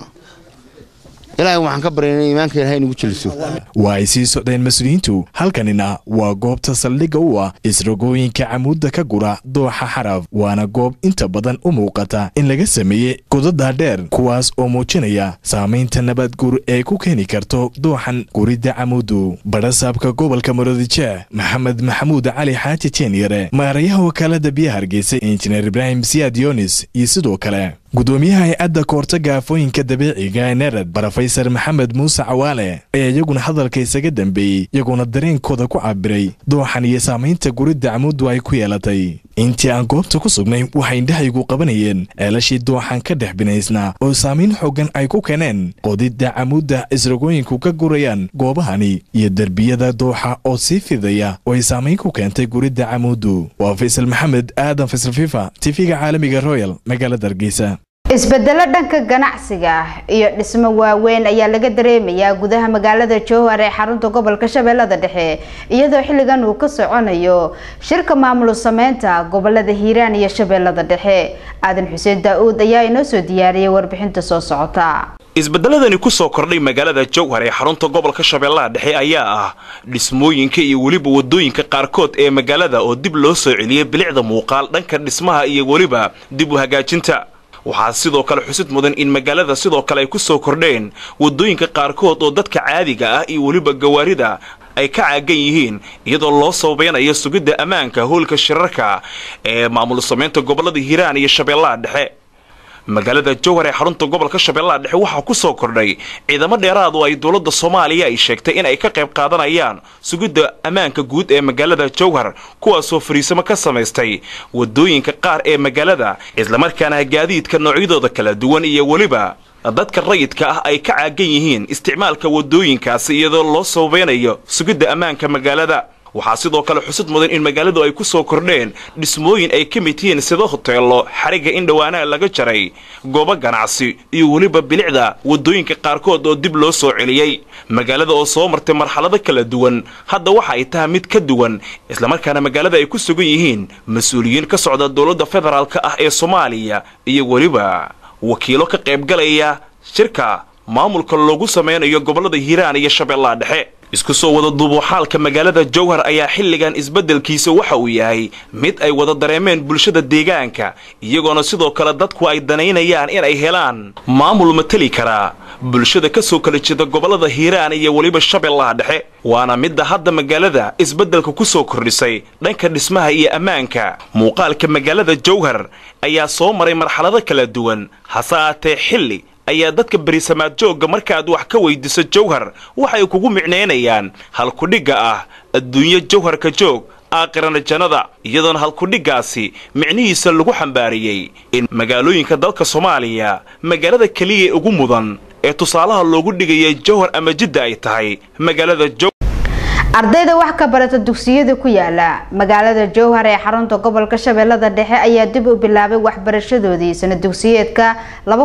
S25: ilaahay waxaan ka baryaynay iimaanka ilahay inugu jeliso
S1: waa ay sii socdeen mas-uuliyiintu halkanina waa goobta saldhigga u ah isrogooyinka camuudda ka gura dooxa xaraf waana goob inta badan u muuqata in laga sameeyey godada dheer kuwaas oo muujinaya saamaynta nabadguur ee ku keeni karto dooxan guridda camuuddu badhasaabka gobolka maroodijeeh maxamed maxamuud cali xaaji jeenyare maarayaha wakaalada biyaha hargeysa injineer ibraahim siyaad yonis iyo sidoo kale gudoomiyaha hay-adda koortaga afooyinka dabiiciga ee nerad brofesor maxamed muuse cawaale ayaa iyaguna hadalka isaga dambeeyey iyaguna dareenkooda ku cabiray dooxan iyo saamaynta guridda camuuddu ay ku yeelatay intii aan goobta ku sugnay waxay indhahaygu qabanayeen ceelashii dooxan ka dhex binaysnaa oo saamayn xooggan ay ku keeneen qodidda camuudda isragooyinku ka gurayaan goobahani iyo derbiyada dooxa oo sii fidaya oo ay saamayn ku keentay guridda camuuddu waa faysal maxamed aadan faysal fifa tv-ga caalamiga royal magaalada hargeysa
S2: isbedelo dhanka ganacsiga ah iyo dhismo waaweyn ayaa laga dareemayaa gudaha magaalada jowhar ee xarunta gobolka shabeellada dhexe iyadoo xilligan uu ka soconayo shirka maamul sameynta gobolada hiiraan iyo shabeellada dhexe aadan xuseen daa-uud ayaa inoo soo diyaariyay warbixinta soo socota
S3: isbedeladani ku soo kordhay magaalada jowhar ee xarunta gobolka shabeellaha dhexe ayaa ah dhismooyinka iyo weliba wadooyinka qaarkood ee magaalada oo dib loo soo celiyay bilicda muuqaal dhanka dhismaha iyo weliba dib u hagaajinta waxaa sidoo kale xusid mudan in magaalada sidoo kale ay ku soo kordheen wadooyinka qaarkood oo dadka caadiga ah iyo weliba gawaarida ay ka caagan yihiin iyadoo loo sababeynayo sugidda ammaanka howlka shirarka ee maamul samaynta gobolada hiiraan iyo shabeellaha dhexe magaalada jowhar ee xarunta gobolka shabeellaha dhexe waxaa ku soo kordhay ciidamo dheeraad oo ay dowladda soomaaliya ay sheegtay in ay ka qayb qaadanayaan sugidda ammaanka guud ee magaalada jowhar kuwaasoo fariisamo ka samaystay wadooyinka qaar ee magaalada islamarkaana gaadiidka noocyadooda kala duwan iyo weliba dadka rayidka ah ay ka caagan yihiin isticmaalka wadooyinkaasi iyadoo loo sababeynayo sugidda ammaanka magaalada waxaa sidoo kale xusid mudan in magaaladu ay ku soo kordheen dhismooyin ay ka mid yihiin sida hoteello xarigga in dhowaanaha laga jaray goobo ganacsi iyo weliba bilicda wadooyinka qaarkood oo dib loo soo celiyey magaalada oo soo martay marxalado kala duwan hadda waxa ay tahay mid ka duwan islamarkaana magaalada ay ku sugan yihiin mas-uuliyiin ka socda dowladda federaalk ah ee soomaaliya iyo weliba wakiilo ka qaybgalaya shirka maamulka loogu sameynayo gobollada hiiraan iyo shabeellaha dhexe isku soo wada duubo xaalka magaalada jowhar ayaa xilligan isbeddelkiisa waxa uu yahay mid ay wada dareemeen bulshada deegaanka iyagoona sidoo kale dadku ay danaynayaan in ay helaan maamul mateli karaa bulshada ka soo kala jeeda gobollada hiiraan iyo weliba shabeellaha dhexe waana midda hadda magaalada isbeddelka ku soo kordhisay dhanka dhismaha iyo ammaanka muuqaalka magaalada jowhar ayaa soo maray marxalado kala duwan hase aatee xilli ayaa dadka berisamaad joogga markaaad wax ka weydiiso jowhar waxay kugu micnaynayaan halkudhigga ah adduunyo jowharka joog aaqirana jannada iyadoona halkudhiggaasi micnihiisa lagu xambaariyey in magaalooyinka dalka soomaaliya magaalada keliya ee ugu mudan ee tusaalaha loogu dhigaya jowhar ama jidda ay tahay magaalada jow
S2: ardayda wax ka barata dugsiyada ku yaala magaalada jowhar ee xarunta gobolka shabeellada dhexe ayaa dib u bilaabay waxbarashadoodii sana dugsiyeedka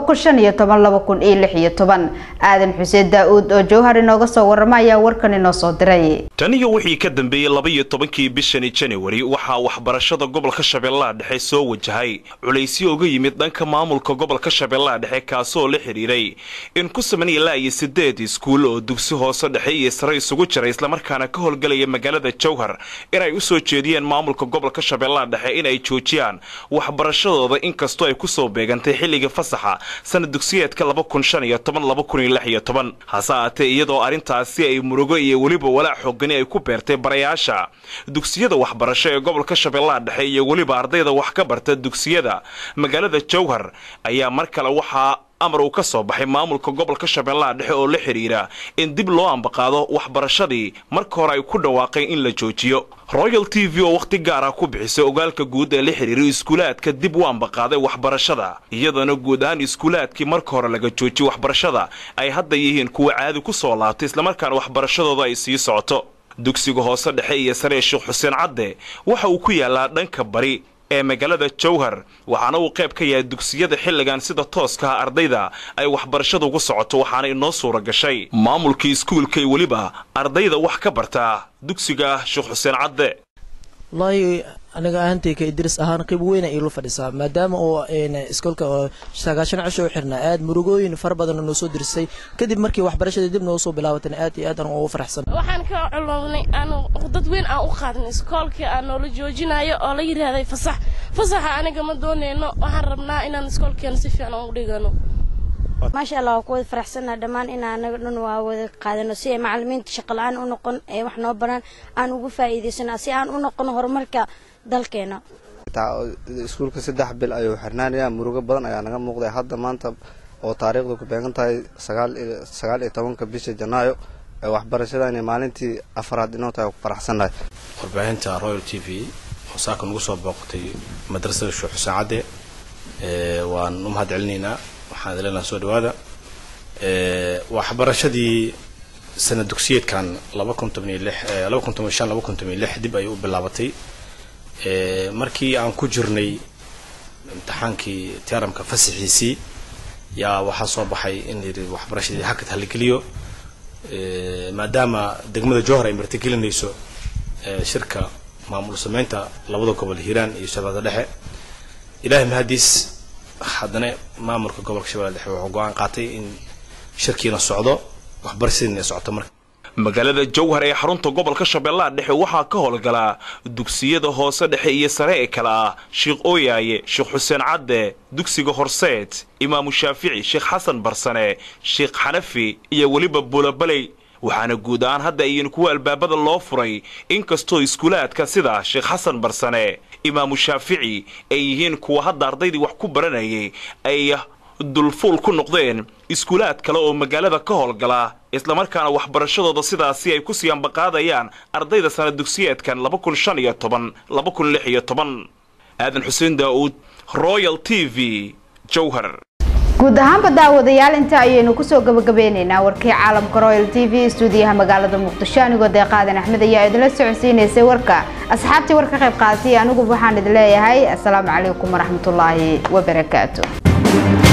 S2: aadan xuseen daa-uud oo jowhar inooga soo warama ayaa warkan inoo soo diray
S3: tan iyo wixii ka dambeeyey labaiyo tobankii bishani januari waxaa waxbarashada gobolka shabeellaha dhexe soo wajahay culaysyo uga yimid dhanka maamulka gobolka shabeellaha dhexe kaasoo la xidhiiray in ku saman ilaa iyo sideed iskuul oo dugsi hoose dhexe iyo sare isugu jira islamarkaana ka howlgalaya magaalada jowhar inay u soo jeediyeen maamulka gobolka shabeellaha dhexe inay joojiyaan waxbarashadooda inkastoo ay ku soo beegantay xilliga fasaxa sana dugsiyeedka hase aatee iyadoo arrintaasi ay murugo iyo weliba walaac xoogani ay ku beertay barayaasha dugsiyada waxbarasho ee gobolka shabeellaha dhexe iyo weliba ardayda wax ka barta dugsiyada magaalada jowhar ayaa mar kale waxaa amar uu ka soo baxay maamulka gobolka shabeellaha dhexe oo la xidhiira in dib loo ambaqaado waxbarashadii marka hore ay ku dhawaaqeen in la joojiyo royal t v oo wakhti gaar ah ku bixisay ogaalka guud ee la xidhiiray iskuulaadka dib u ambaqaaday waxbarashada iyadoona guud ahaan iskuulaadkii marka hore laga joojiyey waxbarashada ay hadda yihiin kuwa caadi ku soo laabtay islamarkaana waxbarashadooda ay sii socoto dugsiga hoose dhexe iyo sare ee sheekh xuseen cadde waxa uu ku yaalaa dhanka bari ee magaalada jowhar waxaana uu qayb ka yahay dugsiyada xilligan sida tooskaha ardayda ay waxbarashada ugu socoto waxaana inoo suura gashay maamulkii iskuulka iyo weliba ardayda wax ka bartaa dugsiga sheekh xuseen cadde
S9: wallaahi aniga ahantayka idris ahaan qeyb weyna iilu fadhisaa maadaama uu iskoolka oo sagaashan cisho u xirnaa aad murugooyin fara badan noo soo dirisay kadib markii waxbarashada dib noogu soo bilaabatana aad iyo aad aan ugu faraxsan
S11: waxaan ka culownay aan dad weyn aan u qaadnay iskoolkii aan noola joojinayo oo la yidhaahday fasax fasaxa aniga ma dooneyno waxaan rabnaa inaan iskoolkeena si fiican u dhigano
S12: maasha allah waa ku wada faraxsannaha dhammaan in anaga dhan waa wada qaadano si ay macalimiinta shaqala-aan u noqon ee wax noo baraan aan ugu faa'iidaysana si aan u noqono horumarka dalkeena
S13: iskuulka saddex bil ayuu xirnaanayaa murugo badan ayaa naga muuqday hadda maanta oo taariikhdu ku beegan tahay sagaal iyo tobanka bisha janaayo ee waxbarashadani maalintii afaraad inoo tahay ku faraxsannahay
S14: warbaahinta royal t v oo saaka nagu soo booqatay madrasada sheekh xuseen cadde waan u mahad celinaynaa waxaan idin soo dhawaada waxbarashadii sana dugsiyeedkan laba kun toban iyo lix laba kun toban shan laba kun toban iyo lix dib ayay u bilaabatay markii aan ku jirnay imtixaankii tiaramka fasaxiisii yaa waxaa soo baxay in yidhi waxbarashadii hakad haligeliyo maadaama degmada johor ay martigelinayso shirka maamul sameynta labada gobol hiiraan iyo shabeellada dhexe ilaahay mahadiis haddana maamulka gobolka shabeelle dhexe wuxuu go-aan qaatay in shirkiina socdo waxbarashadiina ay socoto marka
S3: magaalada jowhar ee xarunta gobolka shabeellaha dhexe waxaa ka howlgalaa dugsiyada hoose dhexe iyo sare ee kale ah sheekh ooyaaye sheekh xuseen cadde dugsiga horseed imaamu shaafici sheekh xasan barsane sheekh xanafi iyo weliba buulabaley waxaana guud ahaan hadda ayin kuwa albaabada loo furay inkastoo iskuulaadka sida sheekh xasan barsane imaamu shaafici ay yihiin kuwa hadda ardaydii wax ku baranayay ay dulfuul ku noqdeen iskuulaad kale oo magaalada ka howlgala islamarkaana waxbarashadooda sidaasi ay ku sii ambaqaadayaan ardayda sana dugsiyeedkan laba kun shan iyo toban laba kun lix iyo toban aadan xuseen daa'uud royal t v jowhar
S2: guud ahaanba daawadayaal inta ayaynu kusoo gabagabeyneynaa warkii caalamka royal t v stuudiyaha magaalada muqdisho anigoo deeqaadan axmed ayaa idinla socodsiinaysay warka asxaabtii war ka qayb qaadatay anigu waxaan idin leeyahay asalaamu calaykum waraxmatullaahi wabarakaatu